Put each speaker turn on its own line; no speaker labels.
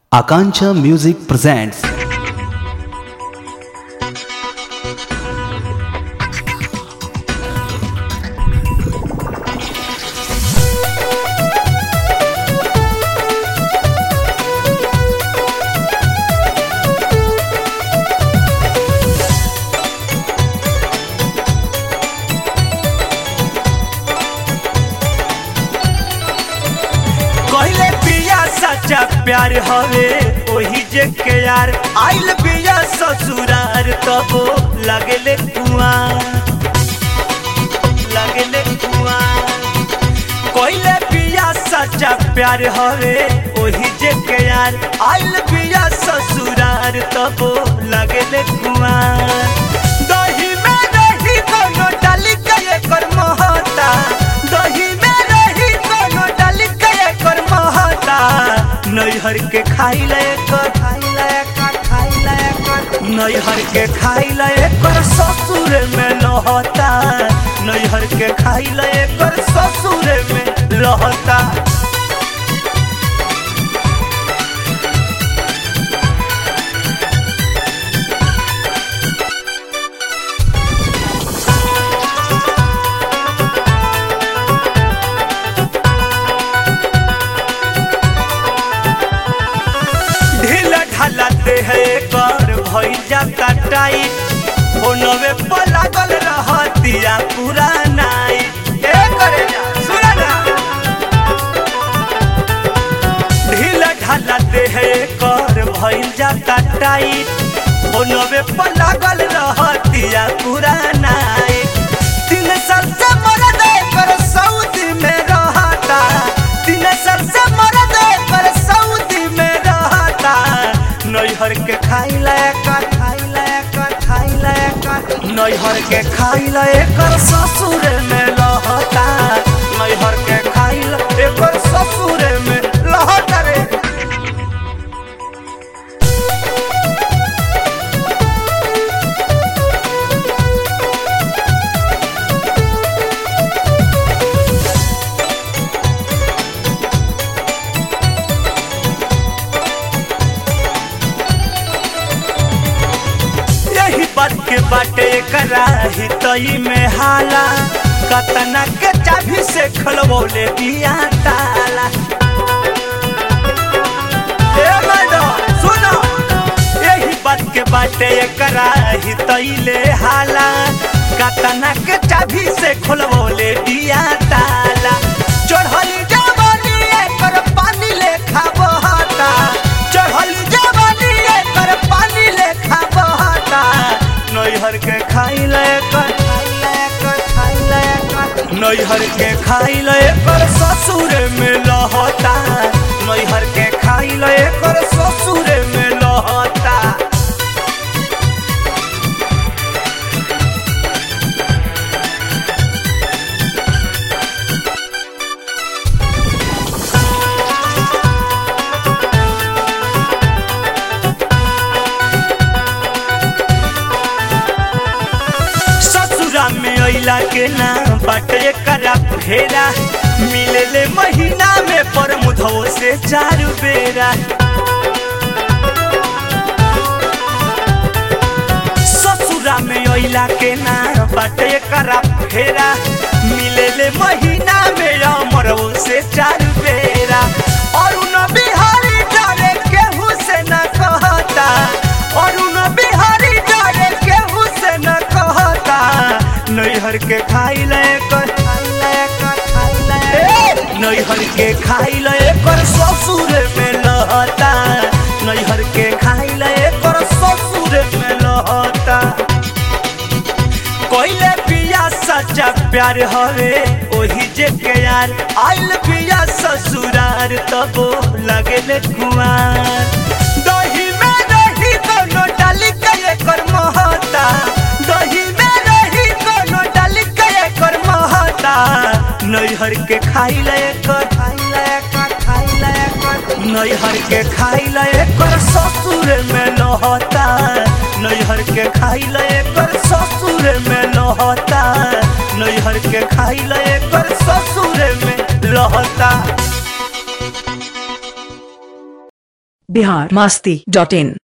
Akancha Music presents
कहले पिया सच्चा प्यार हवे ओही जे के यार आइल पिया ससुरार तबो लगले कुआं लगले कुआं कहले पिया सच्चा प्यार हवे ओही जे के यार आइल पिया ससुरार तबो लगले कुआं दही में रही कोनो डाली के एकर महता दही में रही कोनो डाली के एकर महता नैहर के खाई ले कर खाई ले कर खाई ले कर नैहर के खाई ले कर ससुर में लहता नैहर के खाई ले कर ससुर में लहता ढील ढालते है कर भइल जाता टाइट फोनवे पर लागल रहतिया पूरा नाइट ए करे जा सुना ना ढील ढालते है कर भइल जाता टाइट फोनवे पर लागल रहतिया पूरा नाइट तीन साल से मरद कर सऊदी में रहता तीन साल से मरद कर सऊदी में रहता नैहर के खाई लायक खाई लायक खाई लायक नैहर के खाई लायक ससुर में लहता नैहर के खाई लायक ससुर में लहता रे यही बात के बाटे कराही तई में हाला कतना के चाभी से खलबोले दिया ताला ए मैडम सुनो यही बात के बाटे कराही तई ले हाला कतना के चाभी से खलबोले दिया ताला चढ़ली जवानी एकर पानी लेखा बहता चढ़ली जवानी एकर पानी लेखा बहता नैहर के खाई ले कर खाई ले कर खाई ले कर नैहर के खाई ले कर ससुर में लहता नैहर के खाई ले कर ससुर में लहता ससुरा में अइला के ना बाटे करा फेरा मिलेले महीना में पर मुधो से चार बेरा ससुरा में अइला के ना बाटे करा फेरा मिलेले महीना में अमरो से चार बेरा और उन बिहारी डरे केहू से न कहता और उन बिहारी डरे केहू से न कहता नैहर के खाई ले कर खाई ले कर खाई ले नैहर के खाई ले कर ससुर में लहता नैहर के खाई ले कर ससुर में लहता कोइले पिया सच्चा प्यार हवे ओही जे के यार आइल पिया ससुरार तबो लगले कुआं दही में रही कोनो डाली के एकर महता दही में रही कोनो डाली के एकर महता नैहर के खाई ले कर खाई ले कर खाई ले कर नैहर के खाई ले कर ससुर में लहता नैहर के खाई ले कर ससुर में लहता नैहर के खाई ले कर ससुर में लहता
बिहार मस्ती डॉट इन